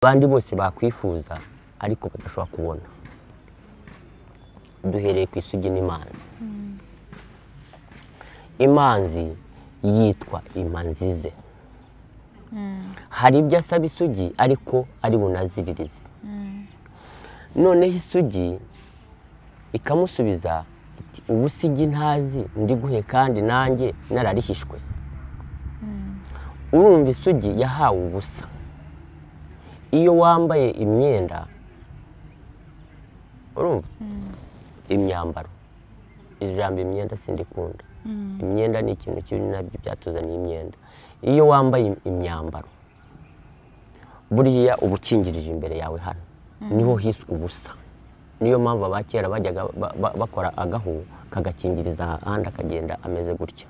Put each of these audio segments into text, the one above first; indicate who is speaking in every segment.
Speaker 1: abandi bose bakwifuza ariko badashobora kubona duhereye ku isugi n'imanzi imanzi yitwa imanzize hari ibyo asaba isugi ariko ari bunaziririze noneho isugi ikamusubiza iti ubu igi ntazi ndiguhe kandi nanjye nararihishwe urumva isugi yahawe ubusa iyo wambaye imyenda urumva imyambaro ijambo imyenda sindikunda imyenda ni ikintu kibi nabyo byatuzaniye imyenda iyo wambaye imyambaro buriya uba ukingirije imbere yawe hano niho hiswe ubusa niyo mpamvu abakera bajyaga bakora agahu kagakingiriza ahandi akagenda ameze gutya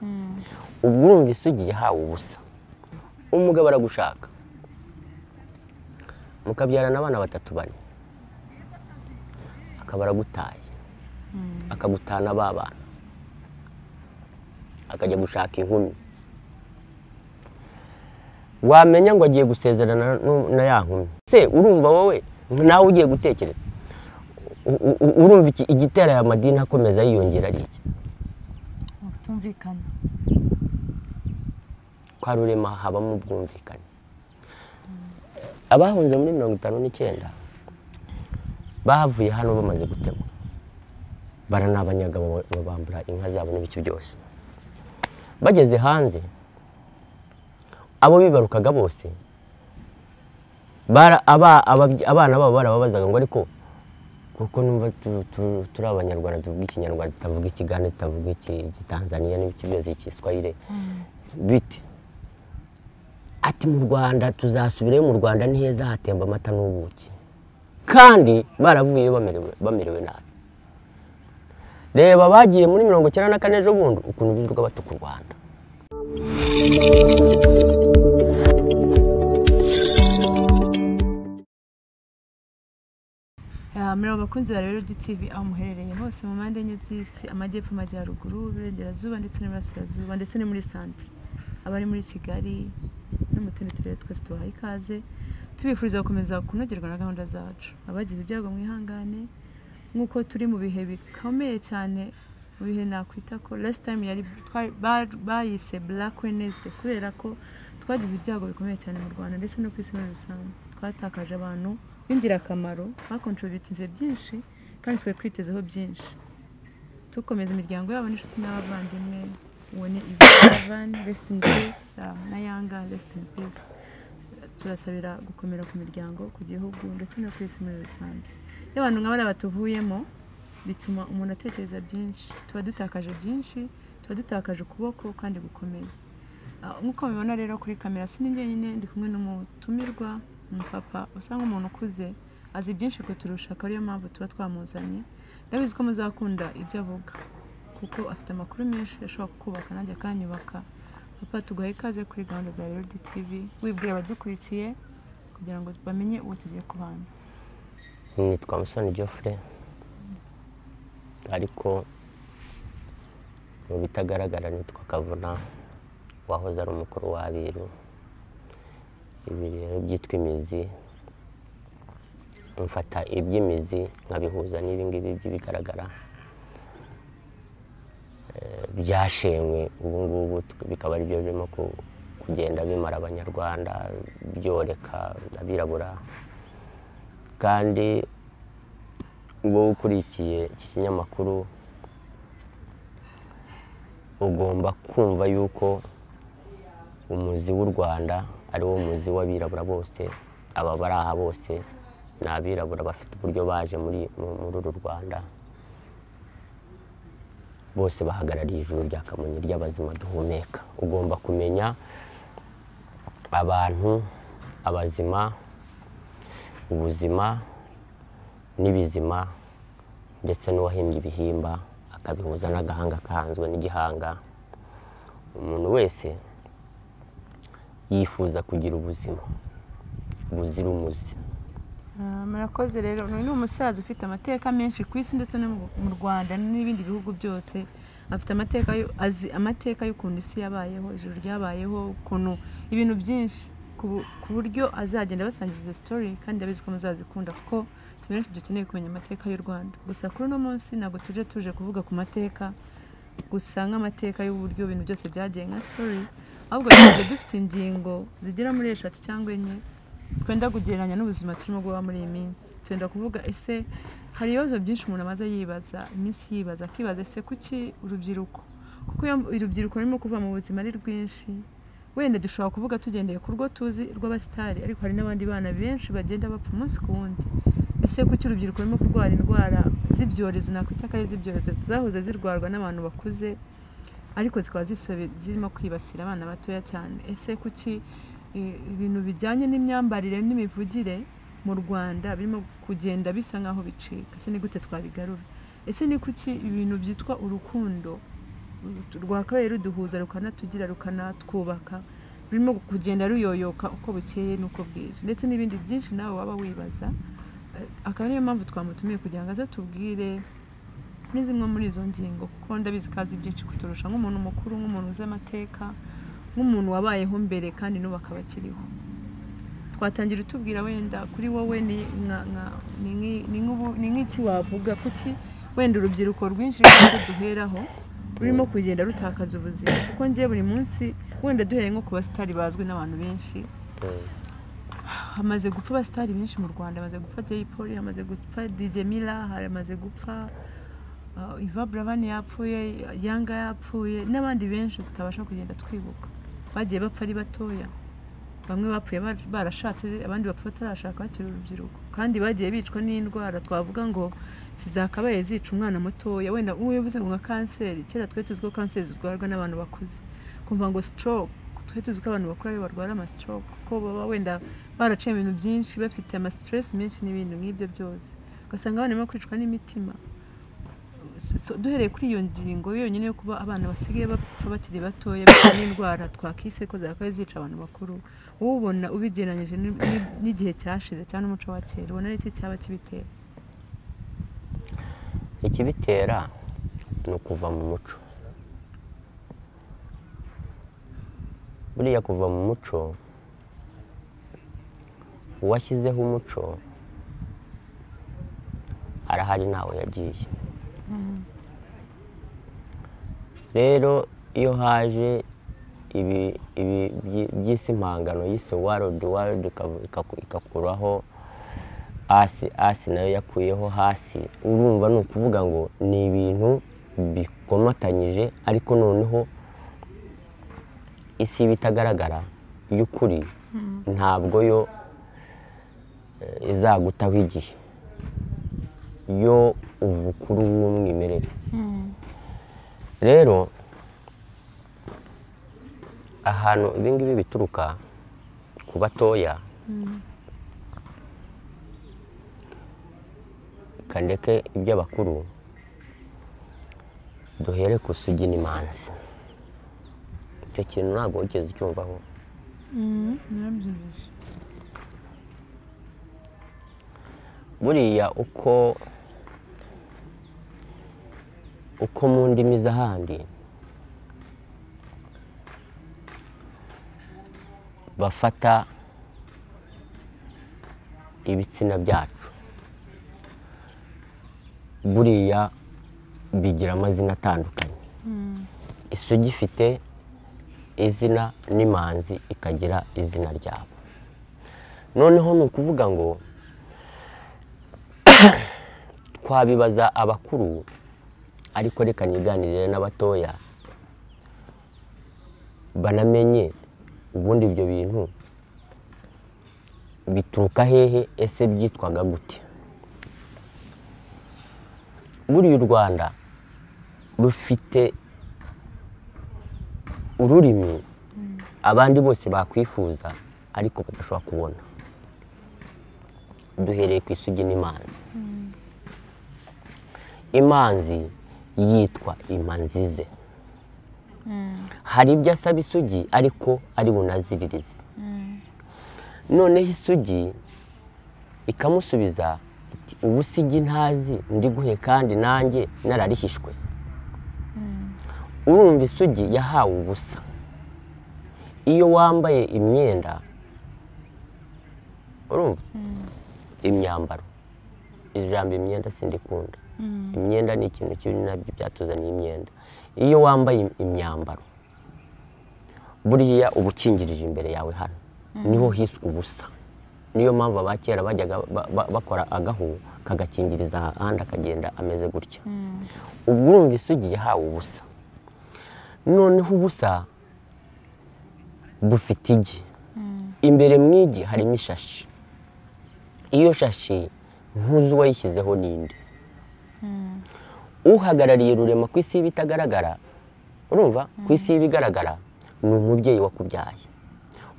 Speaker 1: ubwo urumva isugi yahawe ubusa umugabo aragushaka mukabyarana abana batatu bane akaba aragutaye akagutana ba bana akajya gushaka inkumi wamenya ngo agiye gusezerana na ya nkumi se urumva wowe nawe ugiye gutekereza urumva igitera aya madini akomeza yiyongera ari iki
Speaker 2: kutumvikana
Speaker 1: kwa rurema habamo ubwumvikane abahunze muri mirongo itanu n'icyenda bavuye hano bamaze gutema baranabanyagabo babambura inka zabo n'ibice byose bageze hanze abo bibarukaga bose abana babo barababazaga ngo ariko kuko numva turi abanyarwanda tuvuga ikinyarwanda tutavuga ikigande tutavuga igitanzaniya n'ibice byose igiswahire bite ati mu rwanda tuzasubirayo mu rwanda ni heza hatemba amata n'ubuki kandi baravuyeyo bamerewe nabi reba bagiye muri mirongo icyenda na kane ejo bundi ukuntu birirwa batuka u rwanda
Speaker 2: muri abo bakunzi ba rero TV aho muherereye hose mu mpande enye z'isi amajyepfo amajyaruguru uburengerazuba ndetse n'iburasirazuba ndetse no muri santire abari muri kigali no mu tundi turere twese tubahaye ikaze tubifuriza gukomeza kunogerwa na gahunda zacu abagize ibyago mwihangane nk'uko turi mu bihe bikomeye cyane mu bihe nakwita ko lasiti tayimu yari bayise black wednesday kubera ko twagize ibyago bikomeye cyane mu rwanda ndetse no ku isi muri rusange twatakaje abantu b'ingirakamaro bakontributize byinshi kandi twari twitezeho byinshi dukomeza imiryango yabo n'inshuti n'abavandimwe ubone ivani resiti ini pisi na yanga resiti ini pisi turasabira gukomera ku miryango ku gihugu ndetse no ku isi muri rusange iyo abantu nka bariya batuvuyemo bituma umuntu atekereza byinshi tuba dutakaje byinshi tuba dutakaje ukuboko kandi gukomeye nk'uko mubibona rero kuri kamera si njyenyine ndi kumwe n'umutumirwa umupapa usa nk'umuntu ukuze azi byinshi kuturusha akaba ariyo mpamvu tuba twamuzanye ndabizi ko muzakunda ibyo avuga kuko afite amakuru menshi ashobora kukubaka nanjye akanyubaka papa tuguha ikaze kuri gahunda za rero TV wibwira abadukurikiye kugira ngo bamenye uwo tugiye kubana
Speaker 1: nitwa musoni geoffrey ariko mu bitagaragara nitwa kavuna wahoze ari umukuru w'abiru ibi rero byitwa imizi mfata iby'imizi nkabihuza n'ibingibi by'ibigaragara byashenywe ubu ngubu bikaba ari byo birimo kugenda bimara abanyarwanda byoreka abirabura kandi wowe ukurikiye iki kinyamakuru ugomba kumva yuko umuzi w'u rwanda ari wo muzi w'abirabura bose aba bari aha bose ni abirabura bafite uburyo baje muri uru rwanda bose bahagarariye ijuru rya kamonyi ry'abazima duhumeka ugomba kumenya abantu abazima ubuzima n'ibizima ndetse n'uwahimbye ibihimba akabihuza n'agahanga akahanzwe n'igihanga umuntu wese yifuza kugira ubuzima buzira umuze
Speaker 2: murakoze rero ni umusaza ufite amateka menshi ku isi ndetse no mu rwanda n'ibindi bihugu byose afite amateka azi amateka y'ukuntu isi yabayeho ijoro ryabayeho ukuntu ibintu byinshi ku bu- ku buryo azagenda abasangiza izo story kandi abizi ko muzazikunda kuko twe benshi dukeneye kumenya amateka y'u rwanda gusa kuri uno munsi ntabwo tuje tuje kuvuga ku mateka gusa nk'amateka y'uburyo ibintu byose byagiye nka story ahubwo tuba dufite ingingo zigera muri eshatu cyangwa enye twenda kugereranya n'ubuzima turimo guha muri iyi minsi twenda kuvuga ese hari ibibazo byinshi umuntu amaze yibaza iminsi yibaza akibaza ese kuki urubyiruko kuko iyo urubyiruko rurimo kuva mu buzima ari rwinshi wenda dushobora kuvuga tugendeye ku rwo tuzi rw'abasitari ariko hari n'abandi bana benshi bagenda bapfa umunsi ku wundi ese kuki urubyiruko rurimo kurwara indwara z'ibyorezo nakwita ko ari iz'ibyorezo zahoze zirwarwa n'abantu bakuze ariko zikaba zisobe- zirimo kwibasira abana batoya cyane ese kuki eh, ibintu bijyanye n'imyambarire n'imivugire mu rwanda birimo kugenda bisa nk'aho bicika ese ni gute twabigarura ese ni kuki ibintu byitwa urukundo rwakabaye ruduhuza rukanatugira rukanatwubaka rurimo kugenda ruyoyoka uko bukeye n'uko bwije ndetse n'ibindi byinshi nawe waba wibaza Eh, akaba ariyo mpamvu twamutumiye kugira ngo aze atubwire kuri zimwe muri izo ngingo kuko ndabizi ko azi byinshi kuturusha nk'umuntu mukuru nk'umuntu uzi amateka nk'umuntu wabayeho mbere kandi n'ubu akaba akiriho twatangira utubwira wenda kuri wowe ni nka- nka- ni nk'i- ni nk'ubu- ni nk'iki wavuga kuki wenda urubyiruko rwinshi rwose duheraho rurimo kugenda rutakaza ubuzima kuko ngiye buri munsi wenda duhereye nko ku basitari bazwi n'abantu benshi hamaze gupfa abasitari benshi mu rwanda hamaze gupfa jay polly hamaze gupfa dj mila hamaze gupfa uh, iva buravani yapfuye yanga yapfuye n'abandi benshi tutabasha kugenda twibuka bagiye bapfa ari batoya bamwe bapfuye bar- barashatse abandi bapfa batarashaka bakiri urubyiruko kandi bagiye bicwa n'indwara twavuga ngo zizakabaye zica umwana mutoya wenda uwo yavuze ngo nka kanseri kera twe tuzi ko kanseri zirwarwa n'abantu bakuze kumva ngo stroke twe tuzi ko abantu bakuru aribo barwara amastroke kuko baba wenda baraciye mu bintu byinshi bafite amastress menshi n'ibintu nk'ibyo byose ugasanga abana barimo kwicwa n'imitima So, duhereye kuri iyo ngingo yonyine yo kuba abana basigaye bapfa bakiri batoya bitewe n'indwara twakise ko zakabaye zica abantu bakuru wowe ubona ubigereranyije ni- ni- n'igihe cyashize cyangwa n'umuco wa kera ubona ari iki cyaba kibitera
Speaker 1: ikibitera ni ukuva mu muco buriya kuva mu muco uwashyizeho umuco arahari ntawe yagiye rero iyo haje ibi ibi byi- by'isi impangano yise warodi warodi ikakuraho hasi hasi nayo yakuyeho hasi urumva ni ukuvuga ngo ni ibintu bikomatanyije ariko noneho isi bitagaragara y'ukuri ntabwo yo eh, izagutaho igihe yo uva kuri w'umwimerere rero ahantu ibingibi bituruka ku batoya kandeke iby'abakuru duhere ku sugi n'imanzi icyo kintu ntabwo wigeze ucyumvaho
Speaker 2: narabyumvise
Speaker 1: buriya uko uko mu ndimi z'ahandi bafata ibitsina byacu buriya bigira amazina atandukanye isugi ifite izina n'imanzi ikagira izina ryabo noneho ni ukuvuga ngo twabibaza abakuru ariko reka niganirire n'abatoya banamenye ubundi ibyo bintu bituruka hehe ese byitwaga gute buriya u rwanda rufite ururimi abandi bose bakwifuza ariko badashobora kubona duhereye ku isugi n'imanzi imanzi yitwa imanzize hari ibyo asaba isugi ariko ari bunaziririze noneho isugi ikamusubiza iti ubu sigi ntazi ndiguhe kandi nanjye nararihishwe urumva isugi yahawe ubusa iyo wambaye imyenda urumva imyambaro ijambo imyenda sindikunda imyenda ni ikintu kibi nabyo byatuzaniye imyenda iyo wambaye im- imyambaro buriya uba ukingirije imbere yawe hano niho hiswe ubusa niyo mpamvu abakera bajyaga ba- ba- bakora agahu kagakingiriza ahandi akagenda ameze gutya ubwo urumva isugi yahawe ubusa noneho ubusa bufite igi imbere mu igi harimo ishashi iyo shashi ntuzi uwayishyizeho n'indi uhagarariye rurema ku isi y'ibitagaragara urumva ku isi y'ibigaragara ni umubyeyi wakubyaye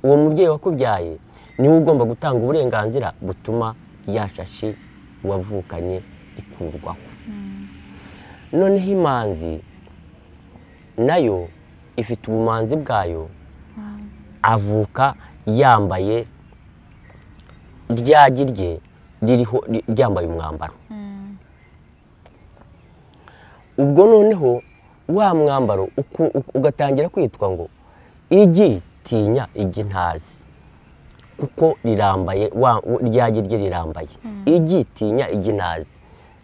Speaker 1: uwo mubyeyi wakubyaye niwe ugomba gutanga uburenganzira butuma ya shashi wavukanye ikurwaho noneho imanzi nayo ifite ubumanzi bwayo avuka yambaye ryagi rye ririho ri- ryambaye umwambaro ubwo noneho wa mwambaro uku- uku- ugatangira kwitwa ngo igi tinya igi ntazi kuko rirambaye wa- w- ryagi rye rirambaye igi tinya igi ntazi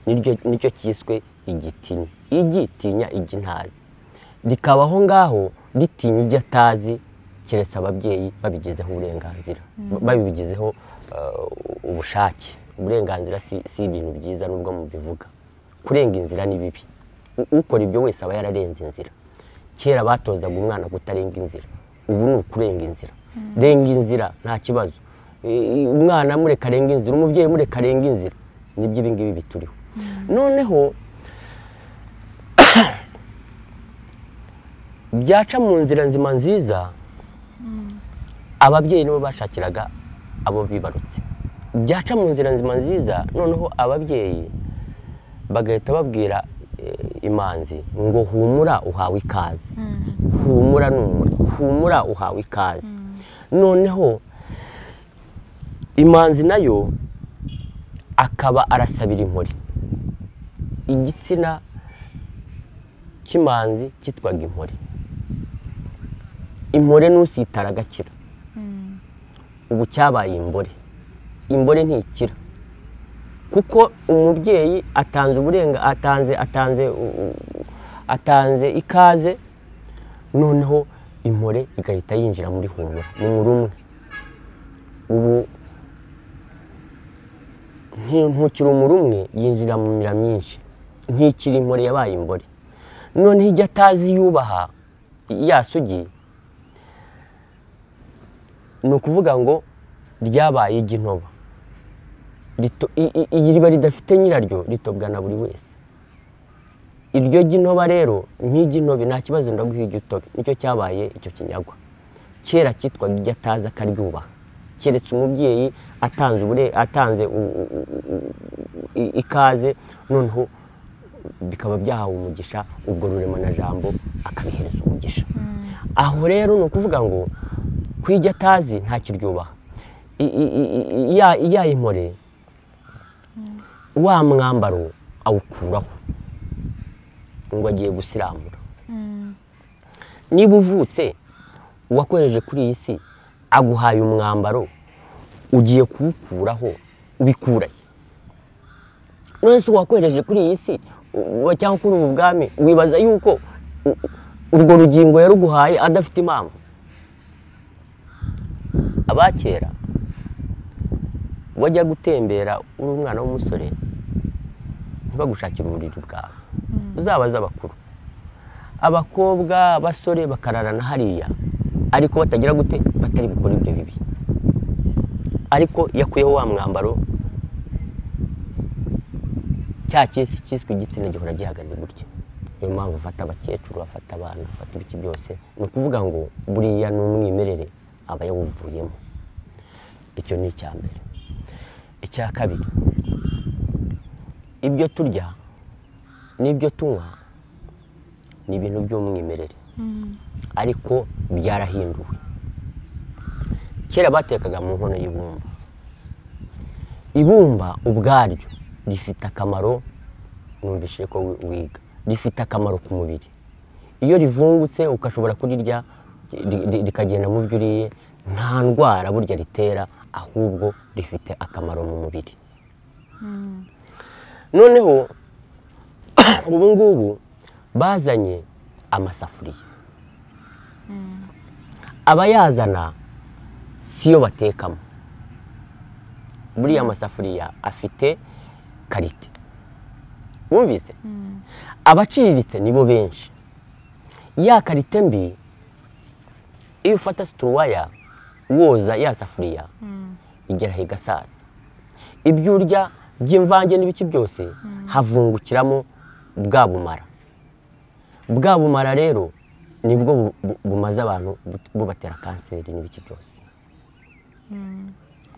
Speaker 1: niryo nicyo cyiswe igitinya igi tinya igi ntazi rikaba aho ngaho ritinya ijya atazi keretse ababyeyi babigizeho uburenganzira ba- babigizeho eh, ubushake uburenganzira si, si ibintu byiza nubwo mubivuga kurenga inzira ni bibi U- ukora ibyo wese aba yararenze inzira kera batozaga umwana kutarenga inzira ubu ni ukurenga inzira renga inzira nta kibazo E, umwana mureka arenga inzira umubyeyi mureka arenga inzira nibyo ibi ngibi bituriho noneho byaca mu nzira nzima nziza ababyeyi nibo bashakiraga abo bibarutse byaca mu nzira nzima nziza noneho ababyeyi bagahita babwira eh, imanzi ngo humura uhawe ikaze humura numura humura uhawe ikaze noneho imanzi nayo akaba arasabira inkori igitsina cy'imanzi cyitwaga inkori impore ntusitara agakira ubu cyabaye imbore imbore ntikira kuko umubyeyi atanze uburenga atanze atanze u- u- atanze ikaze noneho impore igahita yinjira muri humura ni muri umwe ubu nti- ntukiri umuri umwe yinjira mu mira myinshi ntikiri impore yabaye imbore noneho ijya atazi yubaha yasugiye ni ukuvuga ngo ryabaye iginoba Rito- i- i- i- iriba ridafite nyiraryo ritobwa na buri wese iryo ginoba rero nk'iginobe nta kibazo ndaguha ijya utobe nicyo cyabaye icyo kinyagwa kera cyitwaga ijya atazi akaryubaha keretse umubyeyi atanze ubure- atanze u- u- u- u- i- ikaze noneho bikaba byahawe umugisha ubwo rurema na jambo akabihereza umugisha aho rero ni ukuvuga ngo kwijya atazi ntakiryubaha I- i- i- i- ya- ya impore wa mwambaro awukuraho ngo agiye gusiramura niba uvutse uwakohereje kuri iyi si aguhaye umwambaro ugiye kuwukuraho ubikuraye none se uwakohereje kuri iyi si u- cyangwa kuri ubu bwami wibaza yuko u- urwo rugingo yaruguhaye adafite impamvu abakera wajya gutembera uri umwana w'umusore ntibagushakire uburiri bwawe uzabaze abakuru abakobwa abasore bakararana hariya ariko batagira gute batari bukora ibyo bibi ariko iyo akuyeho wa mwambaro cya cyisi cyiswe igitsina gihora gihagaze gutya niyo mpamvu bafata abakecuru bafata abantu bafata ibiki byose ni ukuvuga ngo buriya ni umwimerere aba yawuvuyemo icyo ni icya mbere icya kabiri ibyo turya n'ibyo tunywa ni ibintu by'umwimerere ariko byarahinduwe kera batekaga mu nkono y'ibumba ibumba ubwaryo rifite akamaro numvishije ko wi- wiga rifite akamaro ku mubiri iyo rivungutse ukashobora kurirya ri- ri- rikagenda mu byo uriye nta ndwara burya ritera ahubwo rifite akamaro mu mubiri noneho ubu ngubu bazanye amasafuriya abayazana siyo batekamo buriya masafuriya afite karite wumvise abaciriritse nibo benshi ya karite mbi iyo ufata situruwaya woza ya safuriya igeraho igasaza ibyo urya by'imvange n'ibiki byose havungukiramo bwa bumara bwa bumara rero nibwo bu- bu- bumaze abantu bu- bubatera kanseri n'ibiki byose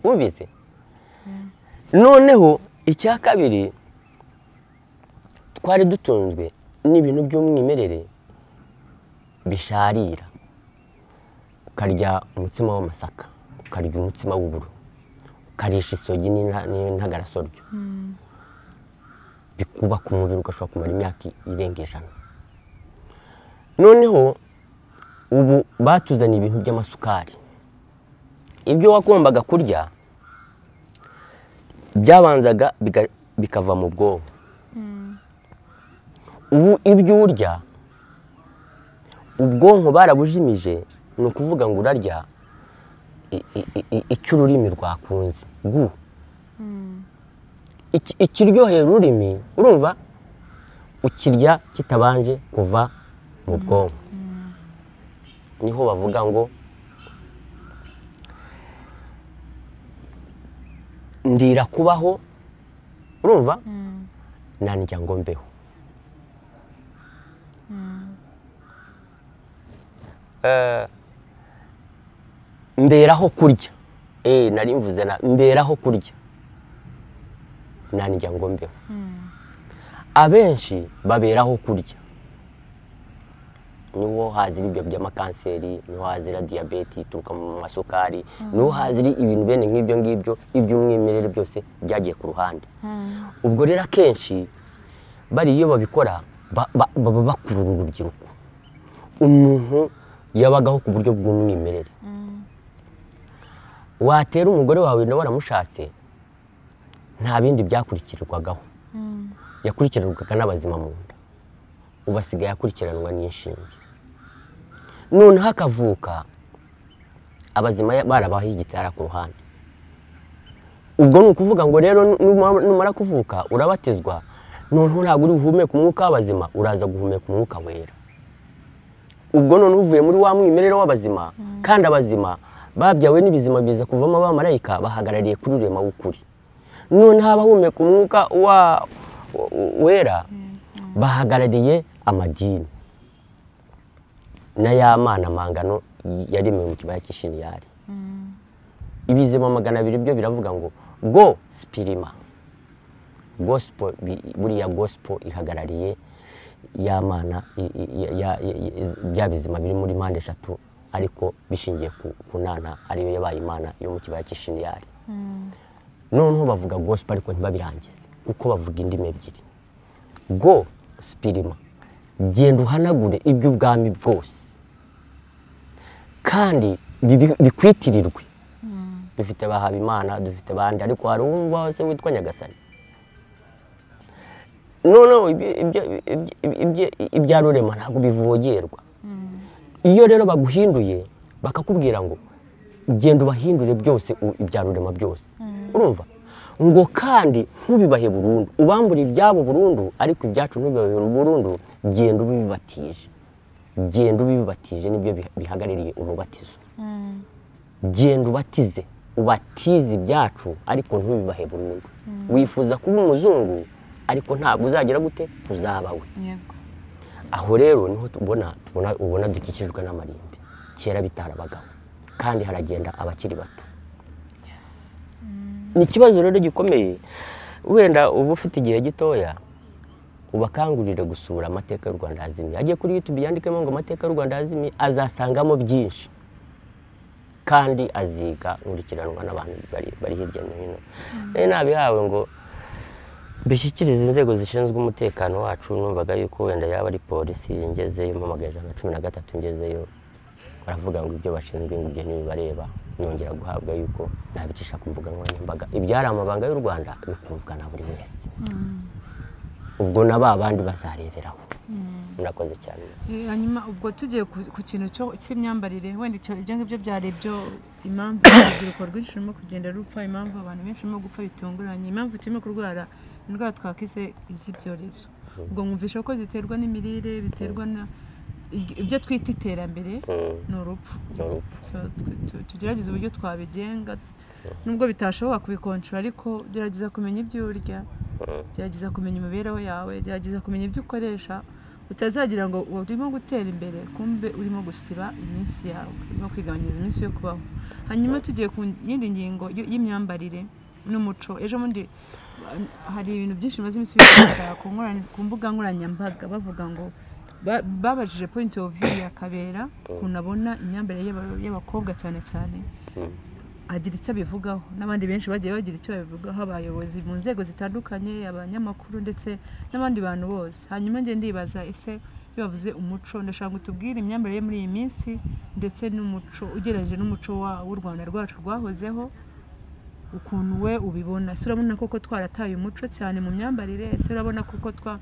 Speaker 1: wumvise noneho icya kabiri twari dutunzwe n'ibintu by'umwimerere bisharira ukarya umutsima w'amasaka ukarya umutsima w'uburo ukarisha isogi n'inta- n'intagarasoryo bikubaka umubiri ugashobora kumara imyaka irenga ijana noneho ubu batuzaniye ibintu by'amasukari ibyo wagombaga kurya byabanzaga biga- bikava mu bwonko ubu ibyo urya ubwonko barabujimije ni ukuvuga ngo urarya i- i- i- i- icyo ururimi rwakunze gu Iki- ikiryohera ururimi urumva ukirya kitabanje kuva mu bwonko niho bavuga ngo ndira kubaho urumva nanjya ngo mbeho Eh, mberaho kurya eh nari mvuze na mberaho kurya nanjya ngo mbeho abenshi baberaho kurya niho hazira ibyo by'amakanseri niho hazira diyabete ituruka mu masukari niho hazira ibintu bene nk'ibyo ngibyo iby'umwimerere byose byagiye ku ruhande ubwo rero akenshi bariya iyo babikora ba- ba- baba bakurura urubyiruko umuntu yabagaho ku buryo bw'umwimerere watera umugore wawe nawe waramushatse nta bindi byakurikirwagaho yakurikiranwaga n'abazima mu nda ubu asigaye akurikiranwa n'inshinge noneho akavuka abazima ya- barabaho igitara ku ruhande ubwo ni ukuvuga ngo rero numa- numara kuvuka urabatizwa noneho ntabwo uri buhumeke umwuka w'abazima uraza guhumeka umwuka wera ubwo noneho uvuye muri wa mwimerere w'abazima kandi abazima babyawe n'ibizima biza kuvamo abamarayika bahagarariye kuri rurema w'ukuri noneho abahumeka umwuka wa w- wera bahagarariye amadini n'ay'amana mangano yaremewe mu kibaya cy'ishiniyari ibizima magana abiri byo biravuga ngo go sipirima gospel bi- buriya gospel ihagarariye ya mana i- i- ya- ya- ya- bya bizima biri muri mpande eshatu ariko bishingiye ku- ku nana ariyo yabaye imana yo mu kibaya cy'ishiniyari noneho bavuga gospel ariko ntibabirangize kuko bavuga indimi ebyiri go sipirima genda uhanagure iby'ubwami bwose kandi bibi- bikwitirirwe dufite bahabimana dufite abandi ariko hari uwumva wese witwa nyagasani noneho ibyo- ibyo- ibyo- ibyo- ibya rurema ntabwo bivogerwa iyo rero baguhinduye bakakubwira ngo genda ubahindure byose u- ibya rurema byose urumva ngo kandi ntubibahe burundu ubambura ibyabo burundu ariko ibyacu ntubibahe burundu genda ubibatije genda ubibatije nibyo biha- bihagarariye umubatizo genda ubatize ubatize ibyacu ariko ntubibahe burundu wifuza kuba umuzungu ariko ntabwo uzagera gute uzaba we
Speaker 2: yego
Speaker 1: aho rero niho tubona tubona ubona dukikijwe n'amarimbi kera bitarabagaho kandi haragenda abakiri bato ni ikibazo rero gikomeye wenda uba ufite igihe gitoya ubakangurire gusura amateka y'u rwanda yazimiye ajye kuri yutube yandikemo ngo amateka y'u rwanda yazimiye azasangamo byinshi kandi aziga nkurikiranwa n'abantu bari- bari hirya no hino nari nabihawe ngo bishyikiriza inzego zishinzwe umutekano wacu numvaga yuko wenda yaba ari polisi ngezeyo mpamagaye ijana na cumi na gatatu ngezeyo baravuga ngo ibyo bashinzwe ngo ibyo ntibibareba nongera guhabwa yuko nabicisha ku mbuga nkoranyambaga ibyari amabanga y'u rwanda bikumvwa na buri wese ubwo na ba bandi bazareberaho murakoze cyane
Speaker 2: Eh, hanyuma ubwo tugiye ku ku kintu cyo- cy'imyambarire wenda icyo ibyo ngibyo byari byo impamvu urubyiruko rwinshi rurimo kugenda rupfa impamvu abantu benshi barimo gupfa bitunguranye impamvu turimo kurwara indwara twakise iz'ibyorezo ubwo mwumvisha ko ziterwa n'imirire biterwa na ig- ibyo twita iterambere
Speaker 1: Mm,
Speaker 2: ni urupfu
Speaker 1: ni urupfu
Speaker 2: So, tu- tu- tugerageze uburyo twabigenga nubwo bitashoboka kubikonshora ariko gerageza kumenya ibyo urya
Speaker 1: Mm,
Speaker 2: gerageza kumenya imibereho yawe gerageza kumenya ibyo ukoresha utazagira ngo urimo gutera imbere kumbe urimo gusiba iminsi yawe urimo kwigabanyiriza iminsi yo kubaho hanyuma tugiye ku yindi ngingo y- y'imyambarire n'umuco ejo bundi uh, hari ibintu byinshi bimaze iminsi bigaragara ku nkorany- ku mbuga nkoranyambaga bavuga ngo ba- babajije point of view ya kabera ukuntu abona imyambarire y'aba- y'abakobwa cyane cyane
Speaker 1: mm,
Speaker 2: agira icyo abivugaho n'abandi benshi bagiye bagira icyo babivugaho abayobozi mu nzego zitandukanye abanyamakuru ndetse n'abandi bantu bose hanyuma njye ndibaza ese iyo bavuze umuco ndashaka ngo tubwire imyambarire yo muri iyi minsi ndetse n'umuco ugereranyije n'umuco wa- w'u rwanda rwacu rwahozeho ukuntu we ubibona ese urabona koko twarataye umuco cyane mu myambarire ese urabona koko twa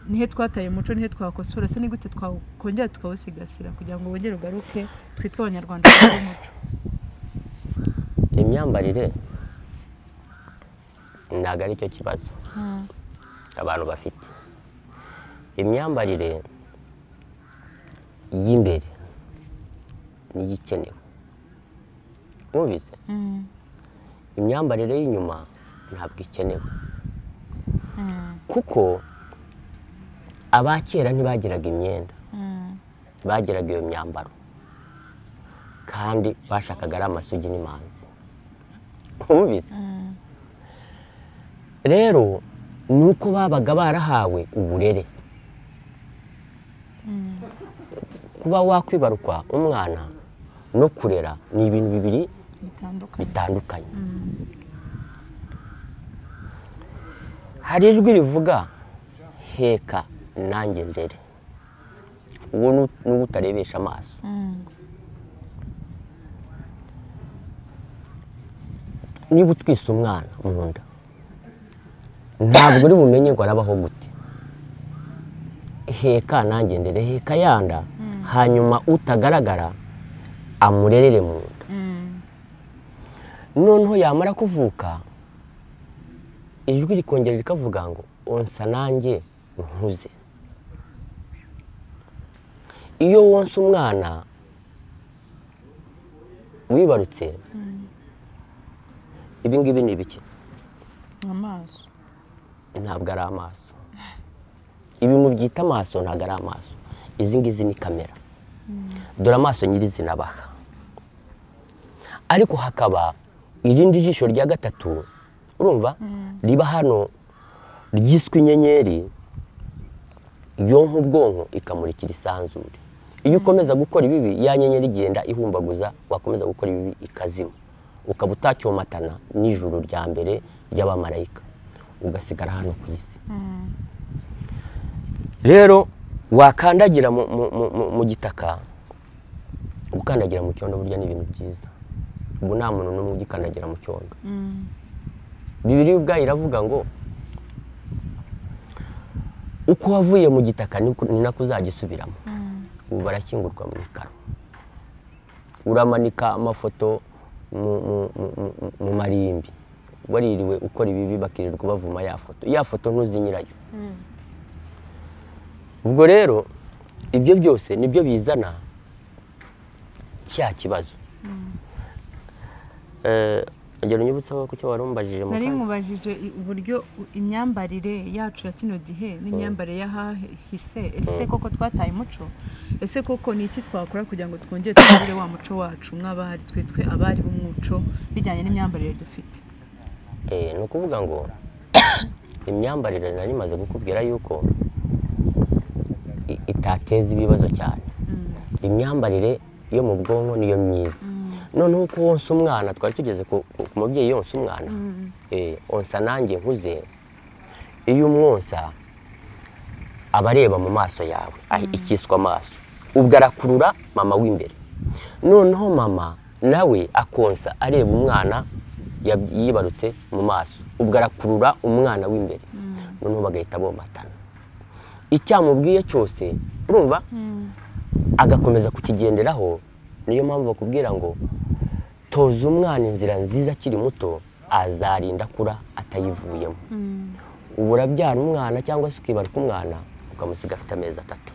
Speaker 2: nihe twataye umuco nihe twakosora ese ni gute twakongera tukawusigasira kugira ngo wongere ugaruke twitwe abanyarwanda b'umuco
Speaker 1: imyambarire ntabwo ari cyo kibazo abantu bafite imyambarire y'imbere niyo ikenewe mwumvise
Speaker 2: Mm.
Speaker 1: imyambarire y'inyuma ntabwo ikenewe
Speaker 2: Mm.
Speaker 1: kuko abakera ntibagiraga imyenda
Speaker 2: Mm.
Speaker 1: bagiraga iyo myambaro kandi bashakaga ari amasugi n'imanzi mwumvise
Speaker 2: Mm.
Speaker 1: rero ni uko babaga barahawe uburere
Speaker 2: Mm.
Speaker 1: kuba wakwibarukwa umwana no kurera ni ibintu bibiri
Speaker 2: bitandukanye
Speaker 1: bitandukanye hari ijwi rivuga heka nanjye ndere uwo ni ni uwo utarebesha amaso
Speaker 2: Mm.
Speaker 1: niba utwise umwana mu nda ntabwo uri bumenye ngo arabaho gute heka nanjye ndere heka yanda hanyuma utagaragara amurerere mu nda
Speaker 2: Mm.
Speaker 1: noneho yamara kuvuka ijwi rikongera rikavuga ngo onsa nanjye nkuze iyo wonsa umwana wibarutse ibi ngibi ni bike
Speaker 2: amaso
Speaker 1: ntabwo ari amaso ibintu byita amaso ntabwo ari amaso izi ngizi ni kamera dore amaso nyirizina baha ariko hakaba irindi jisho rya gatatu urumva riba hano ryiswe inyenyeri yonka ubwonko ikamurikira isanzure iyo ukomeza gukora ibibi ya nyenyeri igenda ihumbaguza wakomeza gukora ibibi ikazima ukaba utacyomatana n'ijuru rya mbere ry'abamarayika ugasigara hano ku isi rero wakandagira mu- mu- mu- mu- mu gitaka gukandagira mu cyondo burya ni ibintu byiza ubu nta muntu n'umwe ugikandagira mu cyondo
Speaker 2: Mm.
Speaker 1: bibiri ubwayo iravuga ngo uko wavuye mu gitaka ni ko- ni nako uzagisubiramo
Speaker 2: Mm.
Speaker 1: ubu barashyingurwa mu ikaro uramanika amafoto mu- mu- mu- mu- mu- mu marimbi waririwe ukora ibibi bakirirwa bavuma ya foto ya foto ntuzi nyirayo
Speaker 2: Mm.
Speaker 1: ubwo rero ibyo byose nibyo bizana cya kibazo Eh, ongera unyibutseho ku cyo wari umbajije mu
Speaker 2: nari
Speaker 1: kanya.
Speaker 2: nkubajije i- uburyo u- imyambarire yacu ya kino gihe n'imyambarire y'ahahise ese koko twataye umuco ese koko ni iki twakora kugira ngo twongere twongere wa muco wacu nk'abari twitwe abari b'umuco bijyanye n'imyambarire dufite
Speaker 1: Eh, ni ukuvuga ngo imyambarire nari maze kukubwira yuko i- itateza ibibazo cyane imyambarire yo mu bwonko niyo myiza noneho uko wonsa umwana twari tugeze ku ku- ku mubyeyi yonsa umwana eh, onsa nanjye nkuze iyo umwonsa aba areba mu maso yawe ah, ikiswa amaso ubwo arakurura mama w'imbere noneho mama nawe akonsa areba umwana yab- yibarutse mu maso ubwo arakurura umwana w'imbere noneho bagahita bomatana icyamubwiye cyose urumva agakomeza kukigenderaho niyo mpamvu bakubwira ngo toza umwana inzira nziza akiri muto azarinda akura atayivuyemo ubu urabyara umwana cyangwa se ukibaruka umwana ukamusiga afite amezi atatu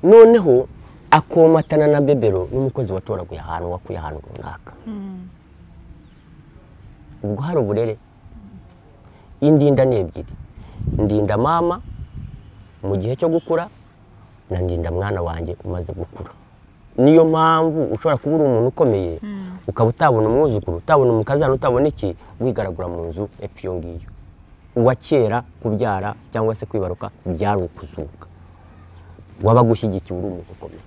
Speaker 1: noneho akomatana na bebero n'umukozi watoraguye ahantu wakuye ahantu runaka ubwo hari uburere indinda ni ebyiri ndinda mama mu gihe cyo gukura na ndinda mwana wanjye umaze gukura niyo mpamvu ushobora kuba uri umuntu ukomeye ukaba utabona umwuzukuru utabona umukazana utabona iki wigaragura mu nzu epfo iyo ngiyo uwa kera kubyara cyangwa se kwibaruka byari ukuzuka wabaga ushyigikiye uri umuntu ukomeye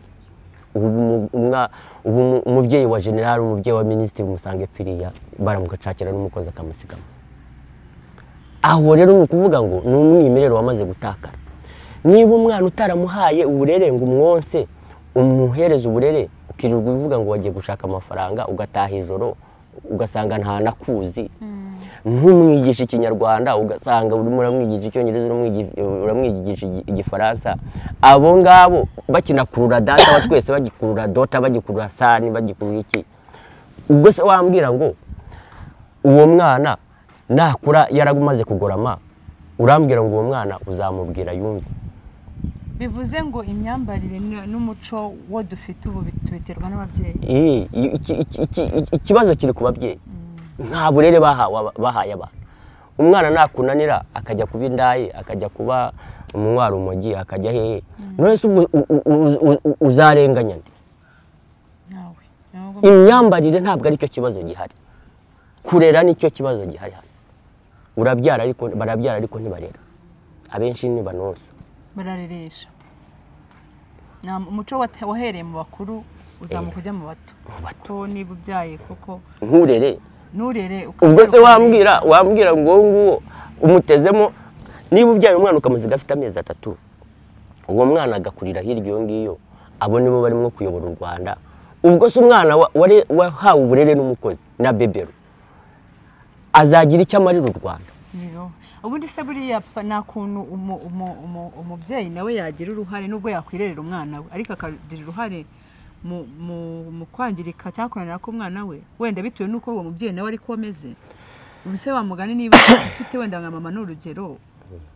Speaker 1: ubu umu- umwa- ubu umu- umubyeyi wa generali umubyeyi wa minisitiri umusanga epfiriya baramugacakira n'umukozi akamusigamo aho rero ni ukuvuga ngo ni umwimerere wamaze gutakara niba umwana utaramuhaye uburere ngo umwonse umuhereze uburere ukirirwa uvuga ngo wagiye gushaka amafaranga ugataha ijoro ugasanga ntanakuzi ntumwigishe ikinyarwanda ugasanga urimo uramwigisha icyongereza uramwigi- uramwigisha igi- igifaransa abo ngabo bakinakurura data wa twese bagikurura dota bagikurura sani bagikurura iki ubwo se wambwira ngo uwo mwana nakura yaramaze kugorama urambwira ngo uwo mwana uzamubwira yumve
Speaker 2: bivuze ngo imyambarire ni- n'umuco wo dufite ubu bi- tubiterwa n'ababyeyi
Speaker 1: Ii, iki- iki- iki- ikibazo kiri ku babyeyi nta burere bahawe aba- bahaye abana umwana nakunanira akajya kuba indayi akajya kuba umunywa urumogi akajya hehe none se ubwo u- u- u- u- u- uzarenganya nde
Speaker 2: nawe Ni ahubwo-
Speaker 1: imyambarire ntabwo aricyo kibazo gihari kurera nicyo kibazo gihari hano urabyara ariko barabyara ariko ntibarera abenshi ntibanonsa
Speaker 2: barareresha Nta- umuco wate- wahereye mu bakuru uzamuka ujya mu bato
Speaker 1: bato.
Speaker 2: ko niba ubyaye kuko
Speaker 1: nturere
Speaker 2: nturere
Speaker 1: ubwo se
Speaker 2: ukabwira-
Speaker 1: wambwira wambwira ngo uwo nguwo umutezemo niba ubyaye umwana ukamuziga afite amezi atatu uwo mwana agakurira hirya iyo ngiyo abo nibo barimo kuyobora u rwanda ubwo se umwana wa- ware- wahawe uburere n'umukozi na bebero azagira icyo amarira u rwanda
Speaker 2: Niyo. ubundi se buriya pa- nta kuntu umu- umu- umu- umubyeyi nawe yagira uruhare nubwo yakwirerera umwana we ariko akagira uruhare mu- mu mu kwangirika cyangwa kunanira k'umwana we wenda bitewe n'uko uwo mubyeyi nawe ariko ameze ubu se wamugani niba ufite wenda nka mama ni urugero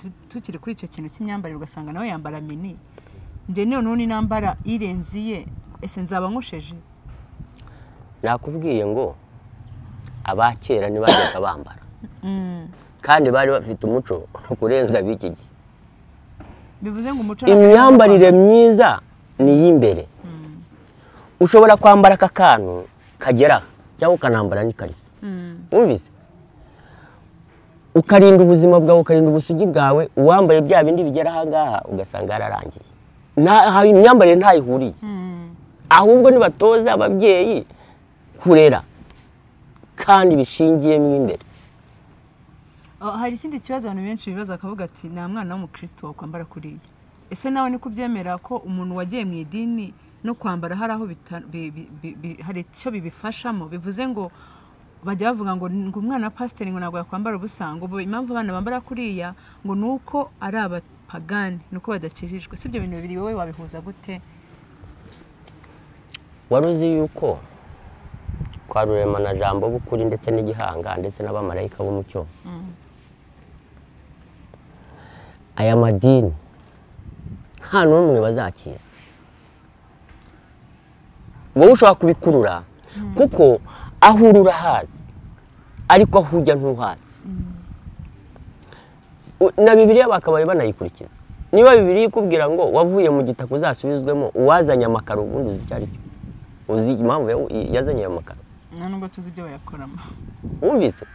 Speaker 2: tu- tukiri kuri icyo kintu cy'imyambarire ugasanga nawe yambara mini njye noneho n'intambara irenze iye ese nzaba nkusheje
Speaker 1: nakubwiye ngo aba kera ntibajyaga bambara kandi bari bafite umuco kurenza ab'iki gihe
Speaker 2: bivuze ngo umuco
Speaker 1: imyambarire myiza ni iy'imbere ushobora kwambara aka kantu kagera aha cyangwa ukanambara n'ikariso wumvise ukarinda ubuzima bwawe ukarinda ubusugi bwawe uwambaye bya bindi bigera ahangaha ugasanga yararangiye Nta- ha- imyambarire ntaho ihuriye ahubwo nibatoza ababyeyi kurera kandi bishingiyemo imbere
Speaker 2: Ah, hari ikindi kibazo abantu benshi bibaza bakavuga ati nta mwana w'umukristo wakwambara kuriya ese nawe ni kubyemera ko umuntu wagiye mu idini no kwambara hari aho bita- bi- bi- bi- bi- hari icyo bibifashamo bivuze ngo bajya bavuga ngo ngo umwana wa pasiteri ngo ntabwo yakwambara ubusa ngo ubu impamvu abana bambara kuriya ngo ni uko ari abapagani ni uko badakijijwe si ibyo bintu bibiri wowe wabihuza gute
Speaker 1: wari uzi yuko kwa rurema na jambo b'ukuri ndetse n'igihanga ndetse n'abamarayika b'umucyo aya madini nta n'umwe bazakira wowe ushobora kubikurura kuko aho uri urahazi ariko aho ujya ntuhazi U- na bibiliya bakabaye banayikurikiza niba bibiliya ikubwira ngo wavuye mu gitaka uzasubizwemo uwazanye amakaro ubundi uzi icyo ari cyo uzi impamvu yawu- yazanye ayo makaro
Speaker 2: nta nubwo tuzi ibyo bayakoramo
Speaker 1: wumvise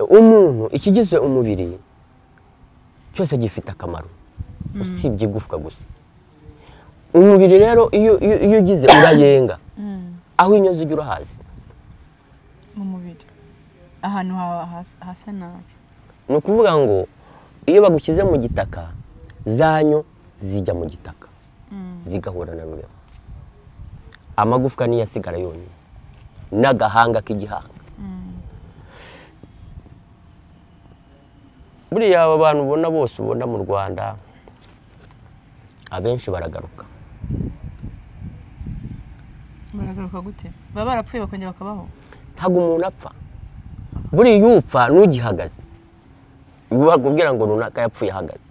Speaker 1: umuntu ikigize umubiri cyose gifite akamaro usibye igufwa gusa umubiri rero iyo iyo- iyo ugize urayenga aho inyoza ujya urahazi
Speaker 2: mu mubiri ahantu ha- has- hasa nabi
Speaker 1: ni ukuvuga ngo iyo bagushyize mu gitaka zanyo zijya mu gitaka zigahura na rurema amagufwa niyo asigara yonyine n'agahanga k'igihanga buriya aba bantu ubona bose ubona mu rwanda abenshi baragaruka
Speaker 2: baragaruka gute baba barapfuye bakongera bakabaho
Speaker 1: ntabwo umuntu apfa buriya iyo upfa n'ugihagaze bakubwira ngo runaka yapfuye ahagaze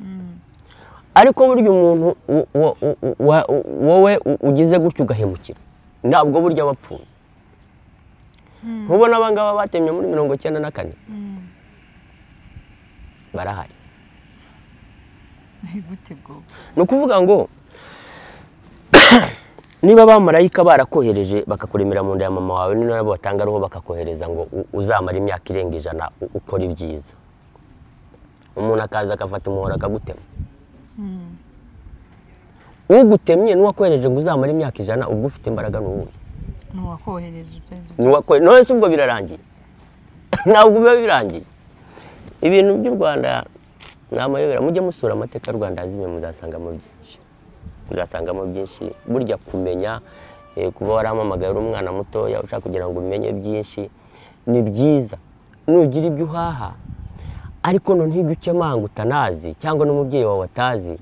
Speaker 1: ariko burya umuntu wo- wo- wo- wa- wowe ugize gutyo ugahemukira ntabwo burya wapfuye nkubona abangaba batemye muri mirongo icyenda na kane barahari
Speaker 2: gute bwo
Speaker 1: ni ukuvuga ngo niba abamarayika barakohereje bakakuremera mu nda ya mama wawe ni nabo batanga ariho bakakohereza ngo u- uzamare imyaka irenga ijana u- ukora ibyiza umuntu akaza agafata umuhoro akagutema ugutemye n'uwakohereje ngo uzamare imyaka ijana ubwo ufite imbaraga ni uwuhe
Speaker 2: ni uwakohereje ibyo ari byo
Speaker 1: Ni uwakore- none se ubwo birarangiye ntabwo biba birangiye ibintu by'u rwanda ni amayobera mujye musura amateka y'u rwanda yazimye muzasangamo byinshi muzasangamo byinshi burya kumenya eh, kuba waramamagaye uri umwana mutoya ushaka kugira ngo umenye byinshi ni byiza nugira ibyo uhaha ariko noneho ibyo ukemanga utanazi cyangwa n'umubyeyi wawe atazi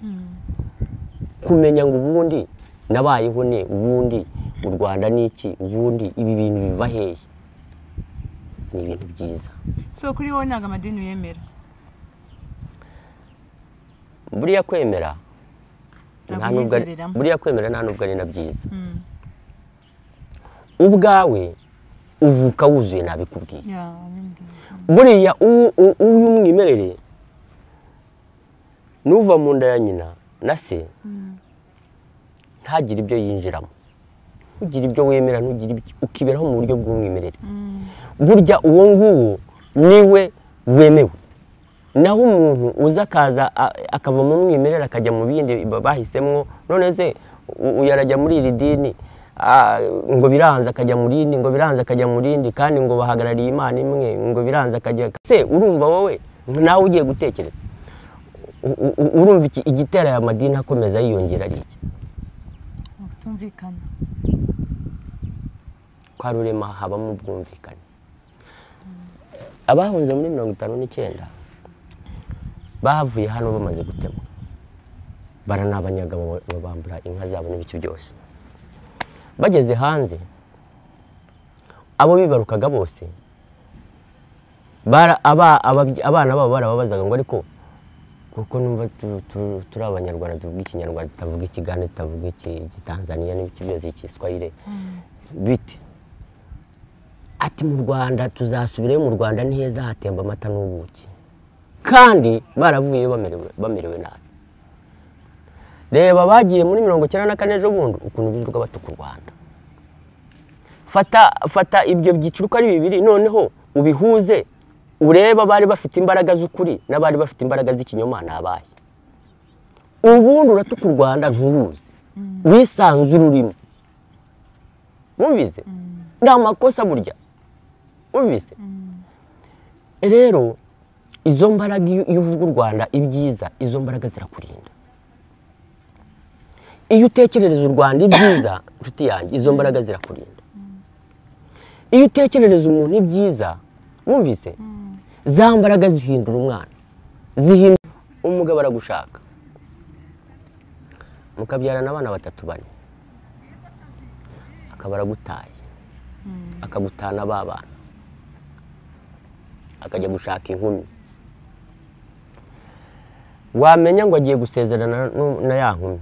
Speaker 1: kumenya ngo ubundi nabayeho ne ubundi u rwanda ni iki ubundi ibi bintu biva hehe ni ibintu byiza
Speaker 2: so kuri wowe ntabwo amadini yemera
Speaker 1: buriya kwemera
Speaker 2: Ntabwo
Speaker 1: nta nubwo ari-
Speaker 2: ubyizereramo.
Speaker 1: buriya kwemera nta nubwo ari na byiza ubwawe uvuka wuzuye nabikubwiye
Speaker 2: ya nyambwira
Speaker 1: buriya u- u- uyu mwimerere nuva mu nda ya nyina na se ntagire ibyo yinjiramo ugire ibyo wemera ntugire ibyo ukiberaho mu buryo bw'umwimerere burya uwo nguwo niwe wemewe naho umuntu uza akaza a- akava mu mwimerere akajya mu bindi ba- bahisemo none se u- uyu arajya muri iri dini ah, ngo biranze akajya mu rindi ngo biranze akajya mu rindi kandi ngo bahagarariye imana imwe ngo biranze akajya se urumva wowe nawe ugiye gutekereza U- u- u- urumva iki- igitera aya madini akomeza yiyongera ari iki
Speaker 2: kutumvikana
Speaker 1: kwa rurema habamo ubwumvikane abahunze muri mirongo itanu n'icyenda bavuye hano bamaze gutemwa baranabanyaga baba- babambura inka zabo n'ibice byose bageze hanze abo bibarukaga bose bara- aba- ababyi- abana babo barababazaga ngo ariko kuko numva tu- tu- turi abanyarwanda tuvuga ikinyarwanda tutavuga ikigande tutavuga iki- igitanzaniya n'ibice byose igiswahire bite ati mu rwanda tuzasubirayo mu rwanda ni heza hatemba amata n'ubuki kandi baravuyeyo bamerewe bamerewe nabi reba bagiye muri mirongo icyenda na kane ejo bundi ukuntu birirwa batuka u rwanda fata fata ibyo byiciro uko ari bibiri noneho ubihuze urebe abari bafite imbaraga z'ukuri n'abari bafite imbaraga z'ikinyoma ni abahe ubundi uratuka u rwanda nturuzi wisanzure urimo wumvise ni amakosa burya wumvise rero izo mbaraga iyo iyo uvuga u rwanda ibyiza izo mbaraga zirakurinda iyo utekerereza u rwanda ibyiza nshuti yanjye izo mbaraga zirakurinda iyo utekerereza umuntu ibyiza wumvise za mbaraga zihindura umwana zihindura umugabo aragushaka mukabyarana abana batatu bane akaba aragutaye akagutana ba bana akajya gushaka inkumi wamenya ngo agiye gusezerana nu- na ya nkumi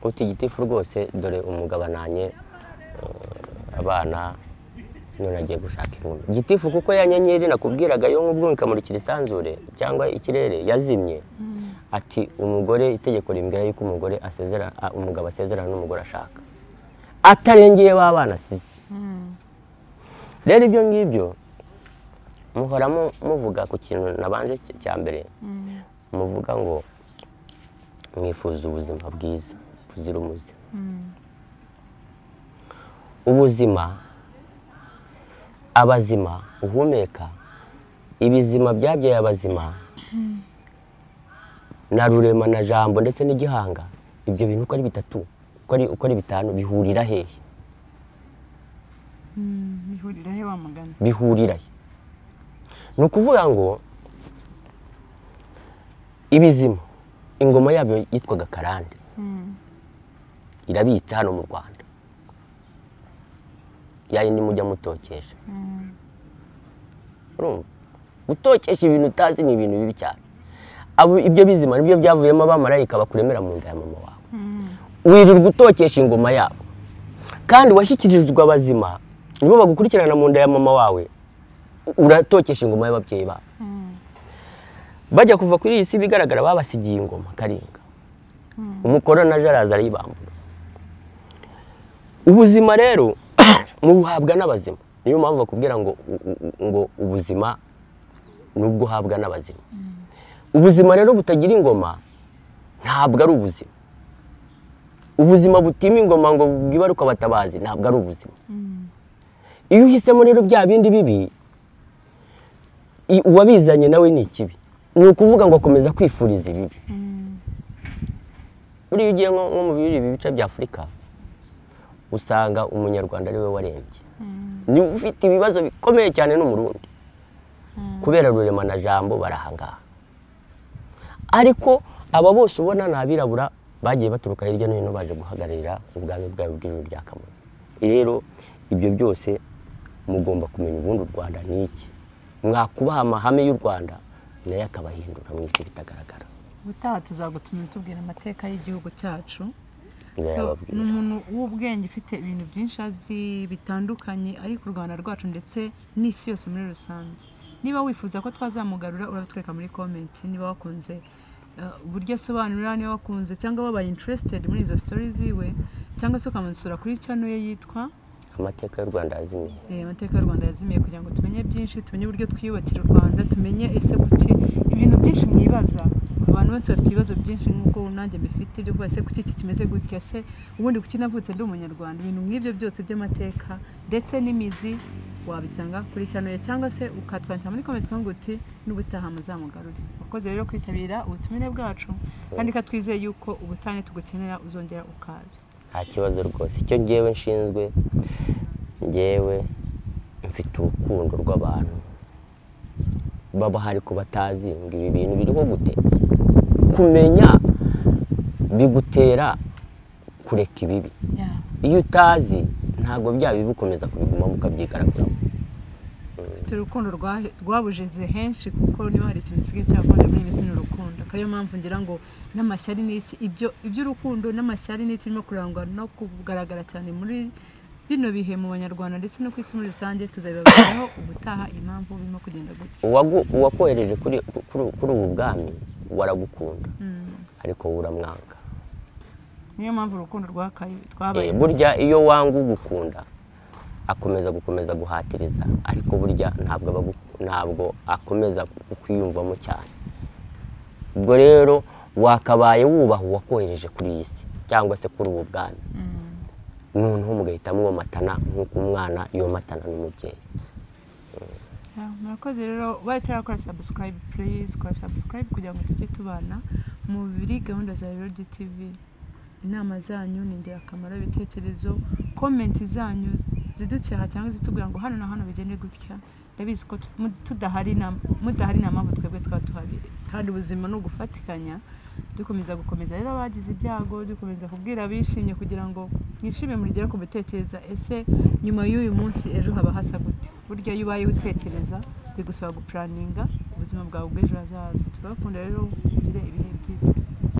Speaker 1: utigitifu rwose dore umugabananye eh, abana none agiye gushaka inkumi gitifu kuko ya nyenyeri nakubwiraga yo nk'ubwo ikamurikira isanzure cyangwa ikirere yazimye ati umugore itegeko rimbwira yuko umugore asezerana ah, umugabo asezerana n'umugore ashaka atarengeye ba bana asize rero ibyo ngibyo muhora mu- muvuga ku kintu nabanje cy- cya mbere muvuga ngo mwifuza ubuzima bwiza buzira umuze ubuzima abazima uhumeka ibizima byabyaye abazima na rurema na jambo ndetse n'igihanga ibyo bintu uko ari bitatu uko ari uko ari bitanu bihurira hehe
Speaker 2: ihurira he wa mugani
Speaker 1: bihurira he ni ukuvuga ngo ibizima ingoma yabyo yitwaga karande irabitse hano mu rwanda ya yindi mujya mutokesha urumva gutokesha ibintu utazi ni ibintu bibi cyane abo ibyo bizima nibyo byavuyemo abamarayika bakuremera mu nda ya mama wawe wirirwa utokesha ingoma yabo kandi washyikirijwe abazima nibo bagukurikirana mu nda ya mama wawe uratokesha ingoma y'ababyeyi babo bajya kuva kuri iyi si bigaragara babasigiye ingoma karinga umukoronaje araza arayibambura ubuzima rero mubuhabwa n'abazima niyo mpamvu bakubwira ngo u- u- ngo ubuzima nubwo uhabwa n'abazima ubuzima rero butagira ingoma ntabwo ari ubuzima ubuzima butima ingoma ngo bwibaruke abatabazi ntabwo ari ubuzima iyo uhisemo rero bya bindi bibi i- uwabizanye nawe ni ikibi ni ukuvuga ngo akomeza kwifuriza ibibi buriya ugiye nko nko mu biri ibi bice bya afurika usanga umunyarwanda ariwe warembye ni ufite ibibazo bikomeye cyane n'umurundi kubera rurema na jambo barahangaha ariko aba bose ubona ni abirabura bagiye baturuka hirya no hino baje guhagararira ubwami bwabo bw'ijuru rya kamonyi rero ibyo byose mugomba kumenya ubundi u rwanda ni iki mwakubaha amahame y'u rwanda nayo akabahindura mu isi bitagaragara
Speaker 2: ubutaha tuzagutuma tubwira amateka y'igihugu cyacu ni
Speaker 1: birababwira
Speaker 2: umuntu w'ubwenge ufite ibintu byinshi azi bitandukanye ariko u rwanda rwacu ndetse n'isi yose muri rusange niba wifuza ko twazamugarura urabitwereka muri komenti niba wakunze eh, uburyo asobanura niba wakunze cyangwa wabaye interested muri izo story ziwe cyangwa se ukamusura kuri channel ye yitwa
Speaker 1: amateka y'u rwanda yazimiye
Speaker 2: Eh, amateka y'u rwanda yazimiye kugira ngo tumenye byinshi tumenye uburyo twiyubakira u rwanda tumenye ese kuki ibintu byinshi mwibaza abantu bose bafite ibibazo byinshi nk'uko nanjye mbifite byo kuba ese kuki iki kimeze gutya se ubundi kuki navutse ndi umunyarwanda ibintu nk'ibyo byose by'amateka ndetse n'imizi wabisanga kuri cyane cyangwa se ukatwandikira muri komenti ngo uti n'ubutaha muzamugarure wakoze rero kwitabira ubutumire bwacu kandi katwizeye yuko ubutane tugukenera uzongera ukaza
Speaker 1: nta kibazo rwose icyo ngewe nshinzwe ngewe mfite urukundo rw'abantu baba hari ku batazi ngo ibi bintu biriho gute kumenya bigutera kureka ibibi
Speaker 2: yeah.
Speaker 1: iyo utazi ntabwo bya bibi ukomeza kubigumamo ukabyigaraguramo
Speaker 2: Mfite urukundo rwa- rwabujize henshi kuko niba hari ikintu gisigaye cyakunda muri iyi minsi ni urukundo akaba ariyo mpamvu ngira ngo n'amashyari ni iki ibyo iby'urukundo n'amashyari ni iki birimo kurangwa no kugaragara cyane muri bino bihe mu banyarwanda ndetse no ku isi muri rusange tuzabibabwiraho ubutaha impamvu birimo kugenda gutya
Speaker 1: Uwagu- uwakohereje kuri kuri- kuri ubu bwami waragukunda ariko wowe uramwanga
Speaker 2: niyo mpamvu urukundo rwakaye
Speaker 1: Eh,
Speaker 2: twabaye
Speaker 1: burya iyo wanga ugukunda akomeza gukomeza guhatiriza ariko burya ntabwo aba agu- ntabwo akomeza kwiyumvamo cyane ubwo rero wakabaye wubaha uwakohereje kuri iyi si cyangwa se kuri ubu bwami noneho mugahitamo uwomatana nk'uko umwana yomatana n'umubyeyi
Speaker 2: Yeah, murakoze rero bari tarakora subscribe please kora subscribe kugira ngo tujye tubana muri gahunda za Melody TV inama zanyu ni ingirakamaro ibitekerezo komenti zanyu ziducyaha cyangwa zitubwira ngo hano na hano bigende gutya ndabizi ko tu- mu- tudahari inama- mudahari inama mpamvu twebwe twaba tuhabiri kandi ubuzima ni ugufatikanya dukomeza gukomeza rero abagize ibyago dukomeza kubwira abishimye kugira ngo mwishime murigere ku gutekereza ese nyuma y'uyu munsi ejo haba hasa gute burya iyo ubaye utekereza bigusaba gupuraninga ubuzima bwawe bw'ejo hazaza turabakunda rero mugire ibihe byiza